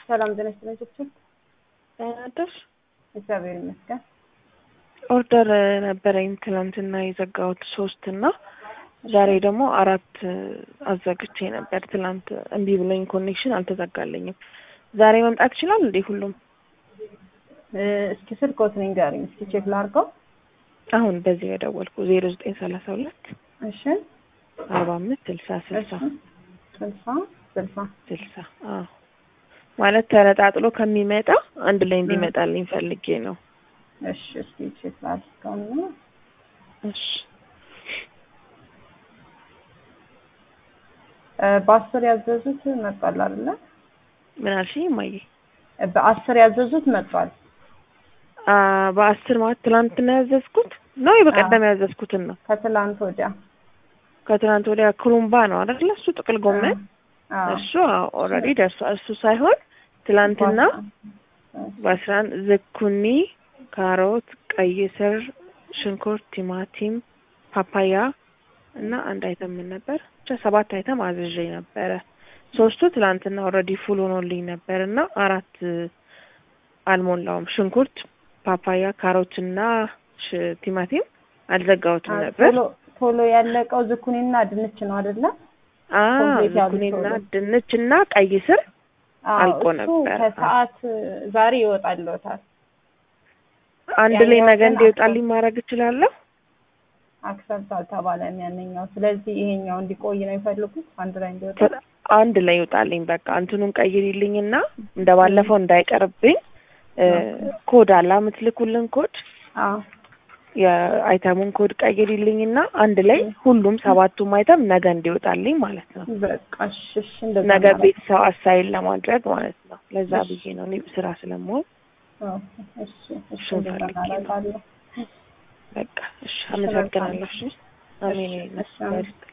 ሰላም ጤና ይስጥልኝ ችብችብ። ደህና አደርሽ? እግዚአብሔር ይመስገን። ኦርደር ነበረኝ ትናንትና የዘጋሁት ሶስት እና ዛሬ ደግሞ አራት አዘግቼ ነበር። ትናንት እምቢ ብሎኝ ኮኔክሽን አልተዘጋለኝም። ዛሬ መምጣት ይችላል እንዴ ሁሉም? እ፣ እስኪ ስልክዎት ንገሪኝ እስኪ ቼክ ላድርገው። አሁን በዚህ የደወልኩ ዜሮ ዘጠኝ ሰላሳ ሁለት እሺ አርባ አምስት ስልሳ ስልሳ እሺ ስልሳ ስልሳ ስልሳ አዎ ማለት ተነጣጥሎ ከሚመጣ አንድ ላይ እንዲመጣልኝ ፈልጌ ነው። እሺ እስኪ ቼክ ላድርገውና እሺ እ፣ በአስር ያዘዙት መጥቷል አይደለ? ምን አልሽኝ እማዬ? እ፣ በአስር ያዘዙት መጥቷል። አ በአስር ማለት ትናንትና ያዘዝኩት ነው የበቀደም ያዘዝኩትን ነው። ከትላንት ወዲያ ከትናንት ወዲያ ክሩምባ ነው አይደለ? እሱ ጥቅል ጎመን አዎ። እሱ ኦልሬዲ ደርሷል። እሱ ሳይሆን ትላንትና በአስራ አንድ ዝኩኒ፣ ካሮት፣ ቀይ ስር፣ ሽንኩርት፣ ቲማቲም፣ ፓፓያ እና አንድ አይተም ምን ነበር ብቻ ሰባት አይተም አዝዤ ነበረ። ሶስቱ ትላንትና ኦልሬዲ ፉል ሆኖልኝ ነበር እና አራት አልሞላውም። ሽንኩርት፣ ፓፓያ፣ ካሮት እና ሽ- ቲማቲም አልዘጋሁትም ነበር። ቶሎ ቶሎ ያለቀው ዝኩኒና ድንች ነው አይደለ? አ ኮምፕሌት ያሉ ዝኩኒና ቶሎ። ድንች እና ቀይ ስር አዎ፣ አልቆ እሱ ነበር። ከሰዓት ዛሬ ይወጣልዎታል። አንድ ላይ ያኛው ነገ ግን እንዲወጣልኝ ማድረግ እችላለሁ። አክሰፕት አልተባለም ያንኛው። ስለዚህ ይሄኛው እንዲቆይ ነው የሚፈልጉት አንድ ላይ እንዲወጣ። አንድ ላይ ይውጣልኝ። በቃ እንትኑን ቀይሪልኝና እንደ ባለፈው እንዳይቀርብኝ እ፣ ኮድ አለ የምትልኩልን ኮድ አዎ የአይተሙን ኮድ ቀይሪልኝና አንድ ላይ ሁሉም ሰባቱም አይተም ነገ እንዲወጣልኝ ማለት ነው። በቃ እሺ፣ እሺ እንደዛ ነገ እናደርጋለን። ቤተሰብ አሳይል ለማድረግ ማለት ነው። ለዛ እሺ። ብዬ ነው እኔ ስራ ስለመሆን አዎ፣ እሺ፣ እሺ እሱን እንደዛ ፈልጌ ነው። እናደርጋለን። በቃ እሺ፣ አመሰግናለሁ። እሺ፣ አሜን። እሺ፣ እሺ፣ ይመስገን።